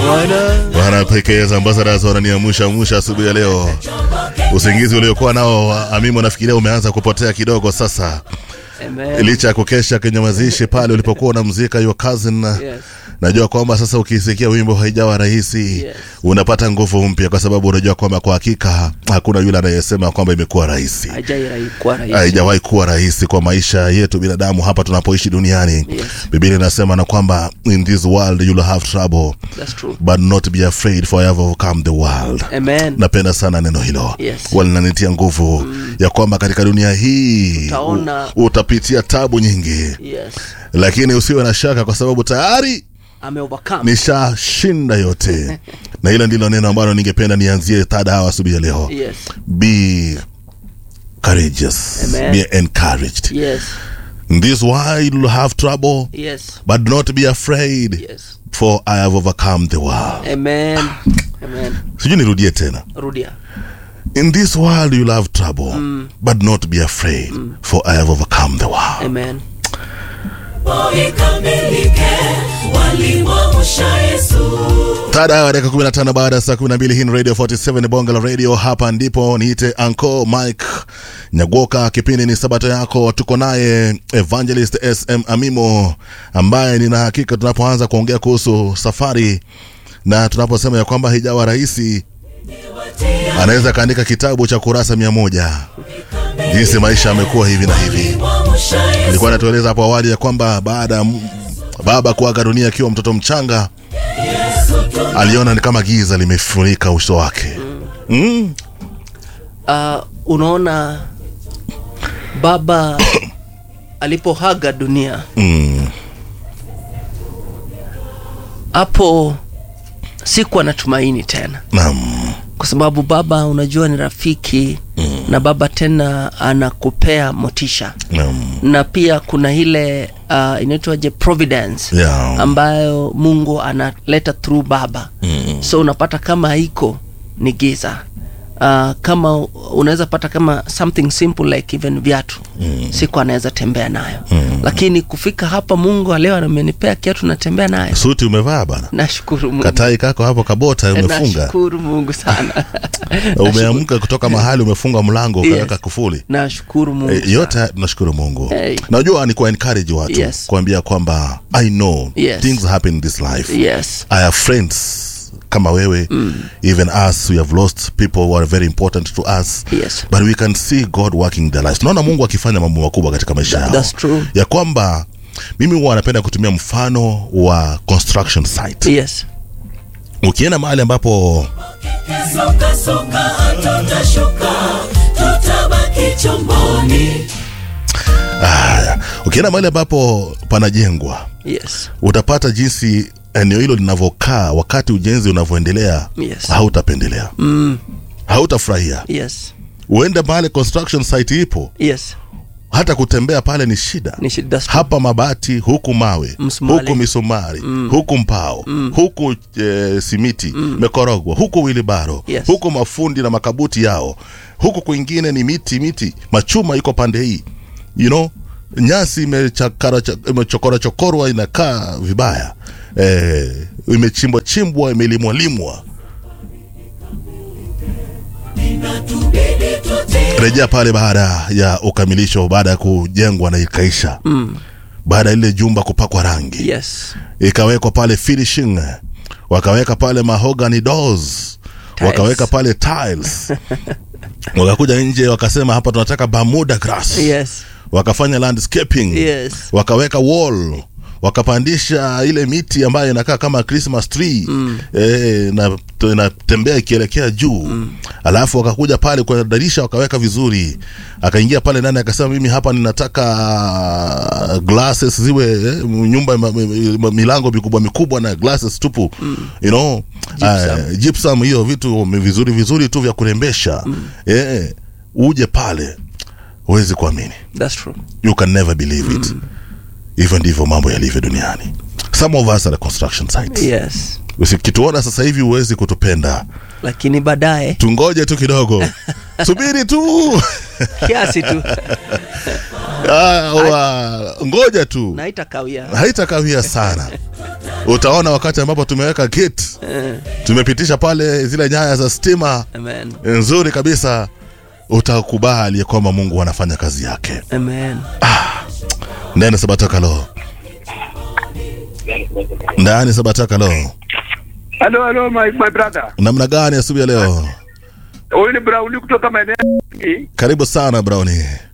Bwana pekee ambassadors wananiamusha musha asubuhi ya leo. Usingizi uliokuwa nao Amimo, nafikiria umeanza kupotea kidogo sasa, Amen. licha ya kukesha kwenye mazishi pale ulipokuwa unamzika your cousin. Yes. Najua kwamba sasa ukisikia wimbo haijawa rahisi Yes. unapata nguvu mpya, kwa sababu unajua kwamba kwa hakika hakuna yule anayesema kwamba imekuwa rahisi. Haijai kuwa rahisi. haijawahi kuwa rahisi kwa maisha yetu binadamu hapa tunapoishi duniani. Yes. Biblia inasema na kwamba in this world you'll have trouble That's true. but not be afraid for I have overcome the world. Amen. Napenda sana neno hilo Yes. walinanitia nguvu ya kwamba katika dunia hii Utaona- u- utapitia tabu nyingi, Yes. lakini usiwe na shaka, kwa sababu tayari Ame overcome. nishashinda yote. na hilo ndilo neno ambalo ningependa nianzie tada hawa asubuhi ya leo. Yes. Be courageous, Amen. be encouraged. Yes. In this world you'll have trouble, Yes. but not be afraid, Yes. for I have overcome the world. Amen. Amen. Sijui nirudie tena. Rudia. In this world you'll have trouble, but not be afraid, for I have overcome the world. Amen. ikamilike walimwamusha Yesu. Tada ya dakika 15 baada ya saa 12 hii ni Radio 47 Bonga la Radio. Hapa ndipo niite Anko Mike Nyagoka. Kipindi ni Sabato yako, tuko naye Evangelist SM Amimo ambaye nina hakika tunapoanza kuongea kuhusu safari na tunaposema ya kwamba haijawa rahisi, anaweza kaandika kitabu cha kurasa mia moja jinsi maisha yamekuwa hivi na hivi. Wamusha Yesu. Nilikuwa natueleza hapo awali ya kwamba baada ya m- baba kuaga dunia akiwa mtoto mchanga, aliona ni kama giza limefunika uso wake. Mm. Uh, unaona baba alipohaga dunia Mm. hapo sikuwa na tumaini tena Naam. kwa sababu baba unajua ni rafiki mm. na baba tena anakupea motisha Naam. na pia kuna ile uh, inaitwaje providence Yeah. ambayo mungu analeta through baba mm. so unapata kama haiko ni giza uh, kama unaweza pata kama something simple like even viatu mm. siku anaweza tembea nayo mm. lakini kufika hapa mungu leo amenipea kiatu natembea nayo Suti umevaa bana. nashukuru mungu Katai kako hapo kabota umefunga. nashukuru mungu sana Umeamka kutoka mahali umefunga mlango ukaweka Yes. kufuli. nashukuru mungu E, sana. yote tunashukuru Mungu. Hey. Najua ni ku encourage watu Yes. kuambia kwamba I know Yes. things happen in this life. yes I have friends kama wewe even us we have lost people who are very important to us Yes. but we can see God working their lives tunaona Mungu akifanya mambo makubwa katika maisha yao that's true. ya kwamba mimi huwa napenda kutumia mfano wa construction site yes ukienda mahali ambapo Soka soka hatutashuka, tutabaki chomboni. haya ukienda mahali ambapo panajengwa yes utapata jinsi eneo hilo linavyokaa wakati ujenzi unavyoendelea Yes. hautapendelea mm. hautafurahia yes uende mahali construction site ipo yes hata kutembea pale ni shida ni shida that's true. hapa mabati huku mawe Msumari. huku misumari huku mbao huku e, simiti mekorogwa huku wilibaro Yes. huku mafundi na makabuti yao huku kwingine ni miti miti machuma iko pande hii you know nyasi imechakara cha- imechokora chokorwa inakaa vibaya e, imechimbwa chimbwa imelimwa limwa Inatubidi tutii rejea pale baada ya ukamilisho baada ya kujengwa na ikaisha mm. baada ya lile jumba kupakwa rangi yes ikawekwa pale finishing wakaweka pale mahogany doors Tiles. wakaweka pale tiles wakakuja nje wakasema hapa tunataka bermuda grass yes wakafanya landscaping Yes. wakaweka wall wakapandisha ile miti ambayo inakaa kama christmas tree mm. e, na inatembea ikielekea juu mm. alafu wakakuja pale kwa dirisha wakaweka vizuri akaingia pale ndani akasema mimi hapa ninataka glasses ziwe eh, nyumba ma- ma- ma- milango mikubwa mikubwa na glasses tupu mm. you know Gypsum. uh, gypsum hiyo vitu vizuri vizuri tu vya kurembesha mm. eh, uje pale huwezi kuamini that's true you can never believe it hivyo ndivyo mambo yalivyo duniani some of us are construction sites yes usikituona sasa hivi huwezi kutupenda lakini baadaye tungoje tu kidogo subiri tu kiasi tu Ah, wa- ngoja tu naitakawia haitakawia sana utaona wakati ambapo tumeweka gate tumepitisha pale zile nyaya za stima amen nzuri kabisa utakubali kwamba mungu anafanya kazi yake amen ndani sabatakalo ndani sabatakalo Halo, halo my, my brother. namna gani asubuhi ya leo Huyu ni Brauli kutoka maeneo hii. karibu sana browni